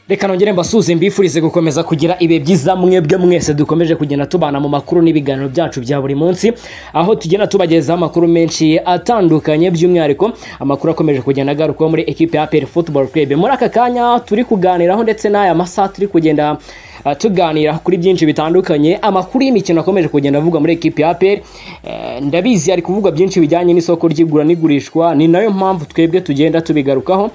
reka nongere mbasuze mbifurize gukomeza kugira ibihe byiza mwebwe mwese dukomeje kugenda tubana mu makuru n'ibiganiro byacu bya buri munsi aho tugenda tubagezaho amakuru menshi atandukanye by'umwihariko amakuru akomeje kugenda agarukaho muri ekipe ya APR Football Club muri aka kanya turi kuganiraho ndetse n'aya masaha turi kugenda uh, tuganira kuri byinshi bitandukanye amakuru y'imikino akomeje kugenda avugwa muri ekipe ya APR Eh, ndabizi ari kuvugwa byinshi bijyanye n'isoko ry'igura n'igurishwa ni nayo mpamvu twebwe tugenda tubigarukaho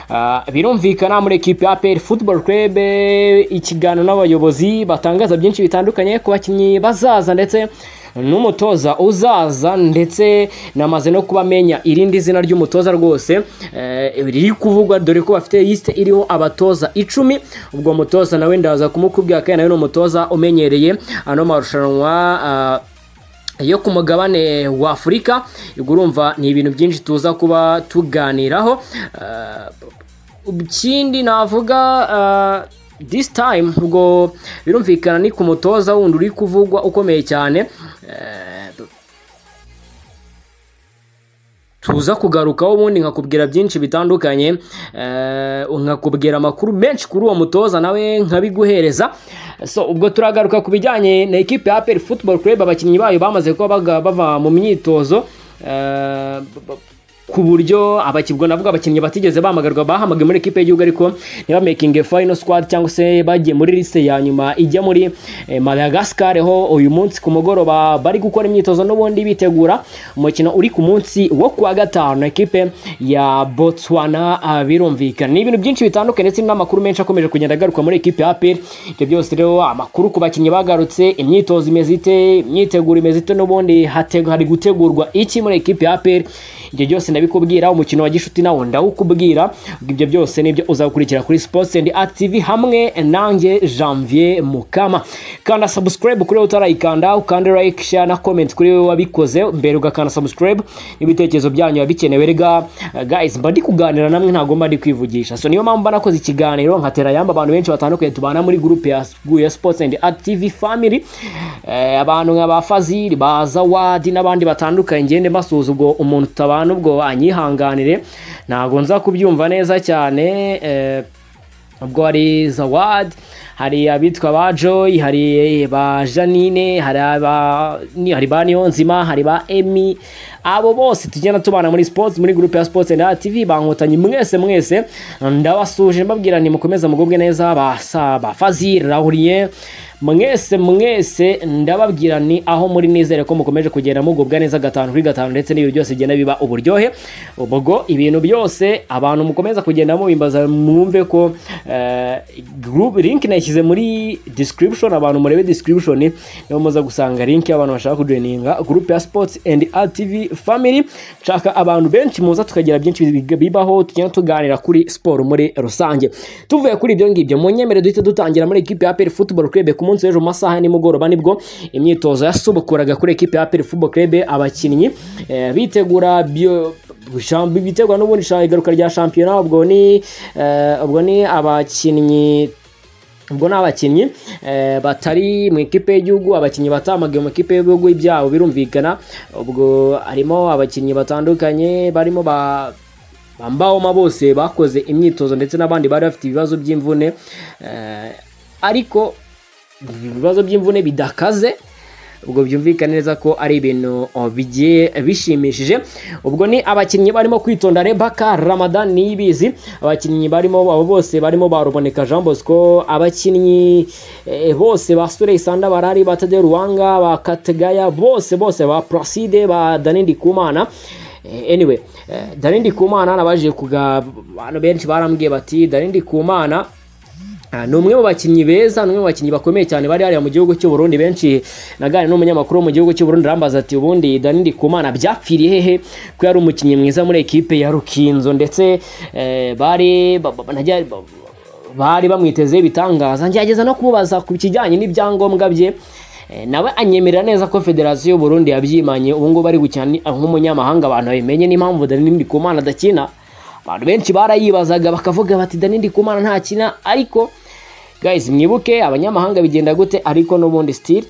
Ah, birumvikana muri ekipe ya APR Football Club eh, ikiganiro n'abayobozi batangaza byinshi bitandukanye ku bakinnyi bazaza ndetse n'umutoza uzaza ndetse namaze no kubamenya irindi zina ry'umutoza rwose eh, riri kuvugwa dore ko bafite lisite iriho abatoza icumi ubwo mutoza nawe ndaza kumukubwira kandi nawe ni umutoza umenyereye ano marushanwa ah, yo ku mugabane wa afurika ubwo urumva ni ibintu byinshi tuza kuba tuganiraho Ah, ikindi navuga ah, this time ubwo birumvikana ni ku mutoza wundi uri kuvugwa ukomeye cyane Eh, tuza kugarukaho ubundi nkakubwira byinshi bitandukanye eh, nkakubwira amakuru menshi kuri uwo mutoza nawe nkabiguhereza so ubwo turagaruka ku bijyanye na ekipe ya APR Football Club abakinnyi bayo bamaze kuba baga- bava mu myitozo eh, b- b- ku buryo abakibwo navuga abakinnyi batigeze bamagarwa bahamagaye muri ekipe y'igihugu ariko ntibamakinge final squad cyangwa se bagiye muri liste ya nyuma ijya muri eh, Madagascar ho uyu munsi ku mugoroba bari gukora imyitozo n'ubundi bitegura umukino uri ku munsi wo kuwa gatanu ekipe ya Botswana ah, birumvikana ni ibintu byinshi bitandukanye ndetse n'amakuru menshi akomeje kugenda agaruka muri ekipe ya APR ibyo byose rero amakuru ku bakinnyi bagarutse imyitozo imeze ite imyiteguro imeze ite n'ubundi hategu- hari gutegurwa iki muri ekipe ya APR ibyo byose ndabikubwira umukino wa gishuti nawo ndawukubwira ibyo byose nibyo uzakurikira kuri sports and art tv hamwe nanjye janvier mukama kanda subscribe kuri wowe utarayikanda ukande like share na comment kuri wowe wabikoze mbere ugakanda subscribe n'ibitekerezo byanyu biba bikenewe rega eh, guys mba ndi kuganira namwe ntabwo mba ndi kwivugisha so niyo mpamvu mba nakoze ikiganiro nkatera yamba abantu benshi batandukanye tubana muri groupe ya, ya sports and art tv family eh, abantu nka ba fazil ba zawadi n'abandi batandukanye ngende mbasuhuza ubwo umuntu utabana ubwo anyihanganire ntabwo nza kubyumva neza cyane eh, ubwo hari zawadi hari abitwa ba joy hari ba janine hari aba- ni- hari ba niyonzima hari ba emi abo bose tugenda tubana muri sports muri groupe ya sports na tv bankotanyi mwese mwese ndabasuje mbabwira nti mukomeze mugubwe neza basa ba fazil rahuriye mwese mwese ndababwira ni aho muri nizere ko mukomeje kugenda mugubwa neza gatanu kuri gatanu ndetse n'ibintu byose bigenda biba uburyohe ubwo ibintu byose abantu mukomeza kugenda mubimbaza mwumve ko eh, group link nashyize muri description abantu murebe description niho muza gusanga link y'abantu bashaka kujoininga group ya sports and RTV family nshaka abantu benshi muza tukagira byinshi big- bibaho tugenda tuganira kuri siporo muri rusange tuvuye kuri ibyo ngibyo munyemere duhita dutangira muri ekipe ya APR Football Club ku munsi w'ejo mu masaha ya nimugoroba nibwo imyitozo yasubukuraga kuri ekipe ya APR Football Club abakinnyi eh, bitegura bio sham- bitegura n'ubundi sha- igaruka rya shampiyona ubwo ni eh, ubwo ni abakinnyi ubwo ni abakinnyi eh, batari mu ikipe y'igihugu abakinnyi batamagaye mu ikipe y'ibihugu byabo birumvikana ubwo harimo abakinnyi batandukanye barimo ba bambawoma bose bakoze imyitozo ndetse n'abandi bari bafite ibibazo by'imvune eh, ariko ibibazo by'imvune bidakaze ubwo byumvikane neza ko ari ibintu oh, bigiye bishimishije ubwo ni abakinnyi barimo kwitonda rebaka ramadan niyibizi abakinnyi barimo abo bose barimo baruboneka jean bosco abakinnyi eh, bose ba surey sanda barari ba tade ruwanga ba kategaya bose bose ba placide ba danindi kumana Eh, anyway eh, danindi kumana nabaje kuga abantu benshi barambwiye bati danindi kumana Ah, ni umwe mu bakinnyi beza ni umwe mu bakinnyi bakomeye cyane bari hariya mu gihugu cy'u Burundi benshi naganira n'umunyamakuru wo mu gihugu cy'u Burundi arambaza ati ubundi Danindi Kumana byapfiriye hehe ko yari umukinnyi mwiza muri ekipe ya Rukinzo ndetse eh, bari ba- ba- najya- ba- bari bamwitezeho ibitangaza ngerageza no kumubaza ku kijyanye n'ibyangombwa bye Eh, nawe anyemerera neza ko federasiyo y'u Burundi yabyimanye ubu ngubu ari gukina ni- nk'umunyamahanga abantu babimenye n'impamvu Danindi Kumana adakina abantu benshi barayibazaga bakavuga bati Danindi Kumana ntakina ariko guys mwibuke abanyamahanga bigenda gute ariko n'ubundi still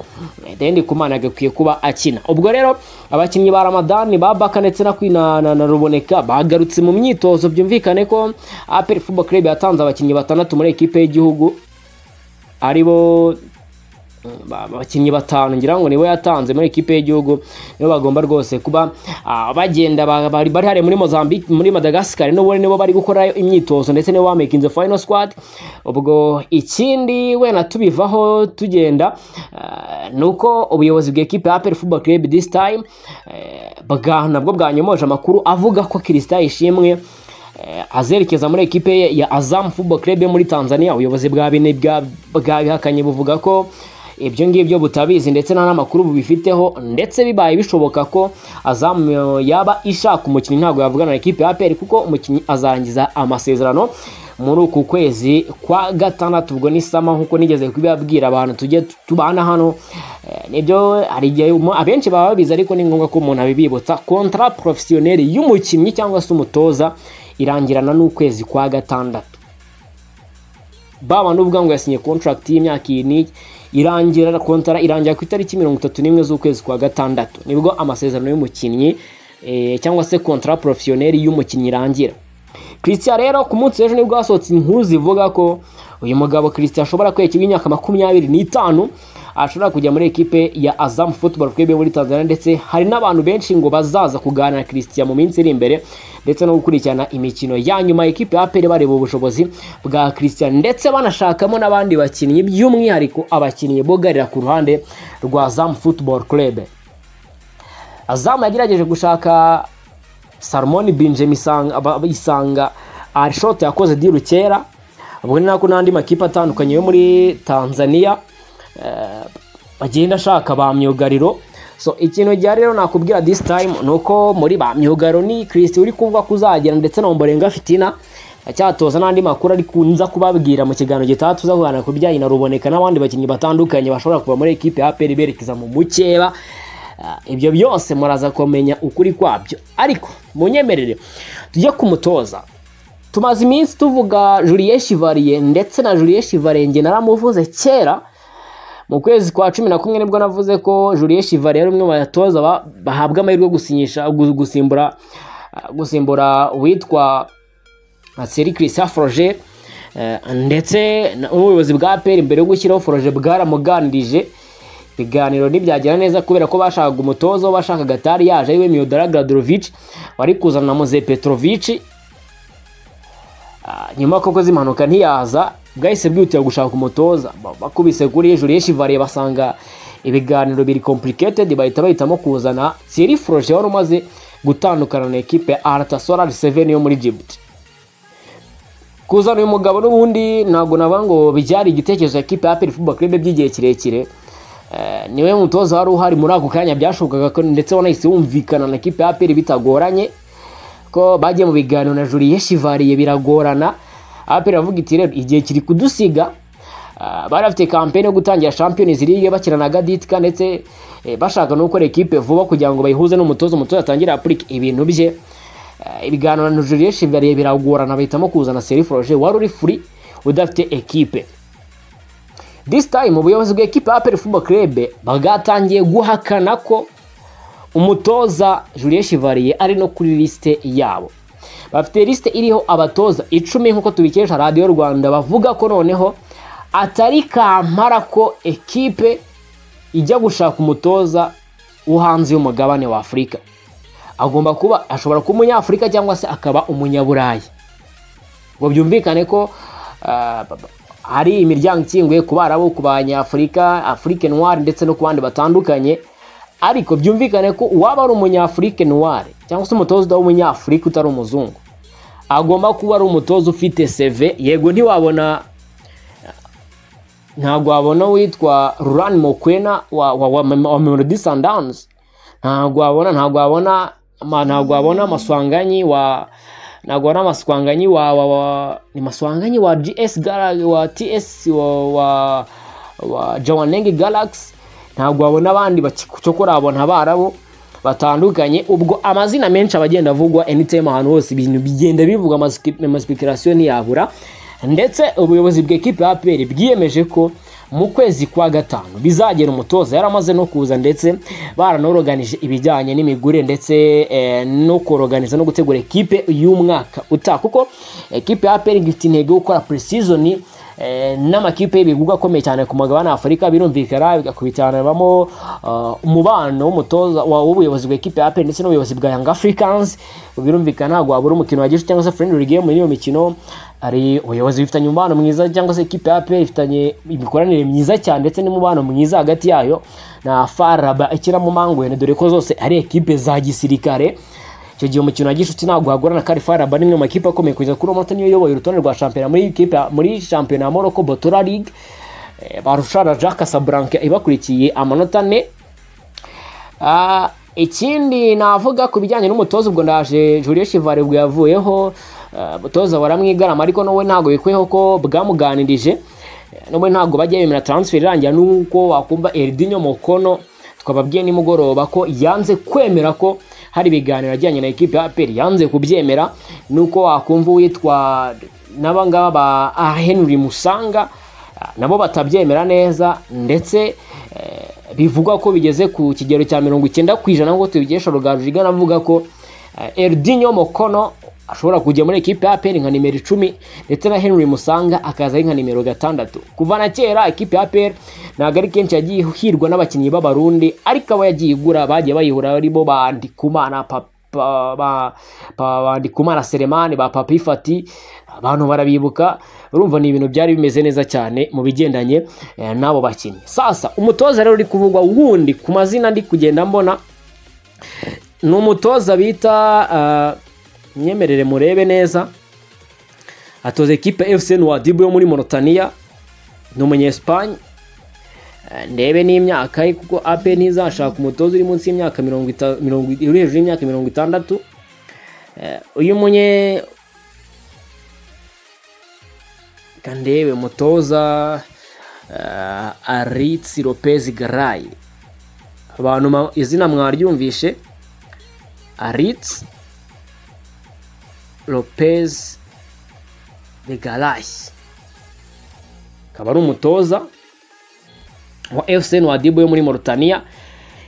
Dendi Kumana agakwiye kuba akina ubwo rero abakinnyi ba Ramadani ba Baka ndetse na Kwina na, na Ruboneka bagarutse mu myitozo byumvikane ko APR Football Club yatanze abakinnyi batandatu muri ekipe y'igihugu aribo abakinnyi batanu ngira ngo nibo yatanze muri ekipe y'igihugu nibo bagomba rwose kuba ah, bagenda ba- bari bari hariya muri Mozambique muri Madagascar nibo nibo bari gukora imyitozo ndetse nibo bamakinze final squad ubwo ikindi wenda tubivaho tugenda ah, ni uko ubuyobozi bw'ekipe ya APR Football Club this time eh, bwa nabwo bwanyomoje amakuru avuga ko Kristaye Ishimwe Eh, azerekeza muri ekipe ye ya Azam Football Club yo muri Tanzania ubuyobozi bwa bine bwa- bwabihakanye buvuga ko ibyo ngibyo butabizi ndetse nta n'amakuru bubifiteho ndetse bibaye bishoboka ko Azam eh, yaba ishaka umukinnyi ntabwo yavugana na ekipe ya APR kuko umukinnyi azarangiza amasezerano muri uku kwezi kwa gatandatu ubwo ni sama nk'uko nigeze kubibabwira abantu tujye tubana hano Eh, nibyo hari igihe umu- abenshi baba babizi ariko ni ngombwa ko umuntu abibibutsa kontara porofesiyoneri y'umukinnyi cyangwa se umutoza irangirana n'ukwezi kwa gatandatu baba n'ubwa ngo yasinye contract y'imyaka iyi irangira kontara irangira ku itariki mirongo itatu n'imwe z'ukwezi kwa gatandatu nibwo amasezerano y'umukinnyi eh, cyangwa se kontara porofesiyoneri y'umukinnyi irangira christian rero ku munsi w'ejo nibwo hasohotse inkuru zivuga ko uyu mugabo christian ashobora kwerekwa imyaka makumyabiri n'itanu ashobora kujya muri ekipe ya Azam Football Club yo muri Tanzania ndetse hari n'abantu benshi ngo bazaza kuganira na Christian mu minsi iri imbere ndetse no gukurikirana imikino ya nyuma ekipe ya APR bareba ubushobozi bwa Christian ndetse banashakamo n'abandi bakinnyi by'umwihariko abakinnyi bogarira ku ruhande rwa Azam Football Club Azam yagerageje gushaka Salmon Benjamin Isanga aba- Isanga Arshot yakoze diru kera ubwo ni nako n'andi makipe atandukanye yo muri Tanzania eh, bagenda ashaka ba myugariro so ikintu gihe rero nakubwira this time ni uko muri ba myugariro ni Christy uri kuvuga ko uzagera ndetse na Ombolenga Fitina acyatoza n'andi makuru ari kunza kubabwira mu kiganiro gitaha tuza kuganira ku bijyanye na Ruboneka n'abandi bakinnyi batandukanye bashobora kuba muri ekipe ya APR berekeza mu mukeba Ah, ibyo byose muraza kumenya ukuri kwabyo ariko munyemerere tujye kumutoza tumaze iminsi tuvuga Julien Chivalier ndetse na Julien Chivalier njye naramuvuze kera mu kwezi kwa cumi na kumwe nibwo navuze ko Julien Chivalier ari umwe mu batoza ba- bahabwa amahirwe yo gusinyisha gu- gusimbura ah, gusimbura uwitwa Thierry Christian Froger eh, ndetse na- n'ubuyobozi bwa APR mbere yo gushyiraho Froger bwaramuganirije ibiganiro ntibyagera neza kubera ko bashakaga umutoza bashakaga tari yaje ariwe Miodora Gladrovic wari kuzana na Moze Petrovic Ah, nyuma koko z'impanuka ntiyaza bwahise bwihutira gushaka umutoza Ba- bakubise kuri hejuru y'eshivariye basanga ibiganiro biri complicated bahita bahitamo kuzana Thierry Froger wari umaze gutandukana na ekipe ya Artasolar 7 yo muri Djibouti kuzana uyu mugabo n'ubundi ntabwo navuga ngo byari igitekerezo ekipe ya APR Football Club by'igihe kirekire Eh, niwe mutoza wari uhari muri ako kanya byashobokaga ko ndetse wanahise wumvikana na ekipe ya APR bitagoranye ko bagiye mu biganiro na Julien Chivalier biragorana APR avuga iti rero igihe kiri kudusiga Ah, bari bafite campaign yo gutangira Champions League bakina na Gaditka ndetse eh, bashaka no gukora ekipe vuba kugira ngo bayihuze n'umutoza umutoza atangire applique ibintu bye Eh, ibiganiro na Julien Chivalier biragorana bahitamo kuzana Thierry Froger wari uri free udafite ekipe This time ubuyobozi bw'ekipe ya APR Football Club bwatangiye guhakana ko umutoza Julien Chivalier ari no kuri lisite yabo bafite lisite iriho abatoza icumi nk'uko tubikesha radiyo rwanda bavuga ko noneho atari kampara ko ekipe ijya gushaka umutoza wo hanze y'umugabane wa afurika agomba kuba ashobora kuba umunyafurika cyangwa se akaba umunyaburayi ngo byumvikane ko ah, ba- ba- hari imiryango ikinguye ku barabu ku banyafurika afurike noire ndetse no ku bandi batandukanye ariko byumvikane ko uwaba ari umunyafurike noire cyangwa se umutoza w'umunyafurika utari umuzungu agomba kuba ari umutoza ufite seve yego ntiwabona ntabwo wabona witwa rurani mokwena wa, wa, wa, wa melody sundowns ntabwo wabona ntabwo wabona ma- ntabwo wabona amaswanganyi wa ntabwo wabona amaswanganyi wa, wa, wa ni maswanganyi wa gs Galaxy- wa ts wa, wa, wa jawanenge galaxy ntabwo wabona abandi baki- cyokora wabona abarabu batandukanye ubwo amazina menshi aba agenda avugwa anytime ahantu hose ibintu bigenda bivuga amasikipi- amasipikarasiyo ntiyabura ndetse ubuyobozi bw'ikipe ya apr bwiyemeje ko mu kwezi kwa gatanu bizagera umutoza yaramaze no kuza ndetse baranoroganije ibijyanye n'imigure ndetse eh, no koroganiza no gutegura ekipe y'umwaka utaha kuko ekipe ya apr ifite intego yo gukora pre-season eh, n'amakipe y'ibigurwa akomeye cyane ku mugabane wa afurika birumvikana bigakubitaniramo uh, umubano w'umutoza wa- w'ubuyobozi bw'ikipe ya apr ndetse n'ubuyobozi bwa young africans birumvikana ntabwo wabura umukino wa gicuti cyangwa se friendly game muri iyo mikino hari ubuyobozi bifitanye umubano mwiza cyangwa se ikipe ya apr ifitanye imikoranire myiza cyane ndetse n'umubano mwiza hagati yayo na faraba ikinamo mangwene dore ko zose ari ekipe za gisirikare icyo gihe umukino wa gishuti ntabwo wagorana kandi faraba ni imwe mu makipe akomeye kugeza kuri uwo munota niyo uyoboye urutonde rwa shampiyona muri ikipe muri shampiyona ya morocco botora league Eh, barushana jacques casablanca ibakurikiye amanota ane Ah, ikindi navuga ku bijyanye n'umutoza ubwo ndaje Julien Chivare ubwo yavuyeho ah, umutoza baramwigarama ariko nawe ntabwo bikweho ko bwamuganirije nawe ntabwo bajya bemera transfer irangira nuko wakumva Eldinho Mokono twababwiye nimugoroba ko yanze kwemera ko hari ibiganiro ajyanye na ekipe ya APR yanze kubyemera nuko wakumva uwitwa n'abangaba ba ah, Henry Musanga ah, nabo batabyemera neza ndetse eh, bivugwa ko bigeze ku kigero cya mirongo icyenda ku ijana ngo tubigesha rugaju avuga ko Eldinho Mokono ashobora kujya muri ekipe ya APR nka nimero icumi ndetse na Henry Musanga akaza ari nka nimero gatandatu kuva na kera ekipe ya APR ntabwo ari kenshi yagiye ihirwa n'abakinnyi b'abarundi ariko abo yagiye igura bagiye bayihura barimo ba Ndikumana Papa ba- ba- ba- ba Ndikumana Selemani ba Papi Fati abantu barabibuka urumva ni ibintu byari bimeze neza cyane mu bigendanye eh, n'abo bakinnyi sasa umutoza rero uri kuvugwa wundi ku mazina ndi kugenda mbona ni umutoza bita ah, myemerere murebe neza atoza ekipe ya fcn wadibu yo muri monotaniya ni umunyesipanye Eh, ndebe n'imyaka ye kuko ape ntizashaka umutoza uri munsi y'imyaka mirongo ita- mirongo uri hejuru y'imyaka mirongo itandatu Eh, uyu munye reka ndebe umutoza eh, aritsi lopez garayi abantu ma- izina mwaryumvishe aritsi lopez de garayi akaba ari umutoza wa fcn wadibu yo muri Mauritania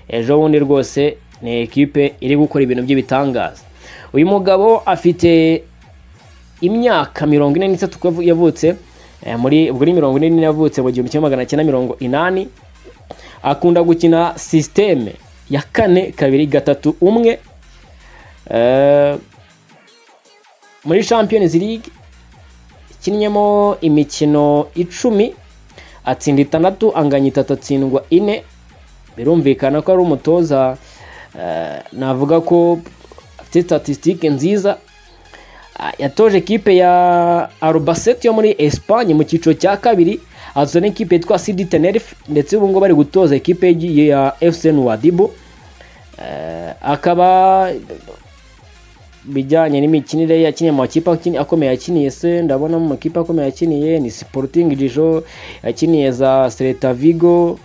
ejo bundi rwose ni ekipe iri gukora ibintu by'ibitangaza uyu mugabo afite imyaka mirongo ine n'itatu ko yavu- yavutse eh, muri ubwo ni mirongo ine n'ine yavutse mu gihumbi kimwe magana cyenda mirongo inani akunda gukina sisiteme ya kane kabiri gatatu umwe Eh, muri champions league ikinnyemo imikino icumi atsinda itandatu anganya itatu atsindwa ine birumvikana ko ari umutoza eh, navuga ko afite statisitike nziza Ah, yatoje ekipe ya arubasete yo muri esipanye mu cyiciro cya kabiri azana ekipe yitwa sidi tenerife ndetse ubu ngubu ari gutoza ekipe y'igihe ya fcn wadibu Eh, akaba bijyanye n'imikinire ye, yakiniye mu makipe akini- akomeye yakiniye se ndabona mu makipe akomeye yakiniye ni Sporting Dijon yakiniye za Celta Vigo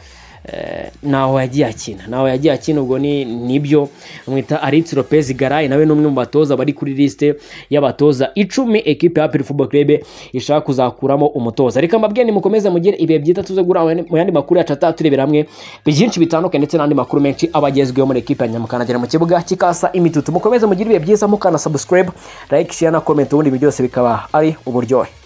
eh, ntaho yagiye akina ntaho yagiye akina ubwo ni nibyo mwita Aritz Lopez Garay nawe ni umwe mu batoza bari kuri liste y'abatoza icumi ekipe ya APR Football Club ishaka kuzakuramo umutoza reka mbabwiye nimukomeze mugire ibihe byiza tuze guhura mu yandi makuru yacu atatu turebera hamwe byinshi bitandukanye ndetse n'andi makuru menshi aba agezweho muri ekipe ya nyamukanagera mu kibuga kikasa imitutu mukomeze mugire ibihe byiza mukana subscribe like share na comment ubundi ibi byose bikaba ari uburyohe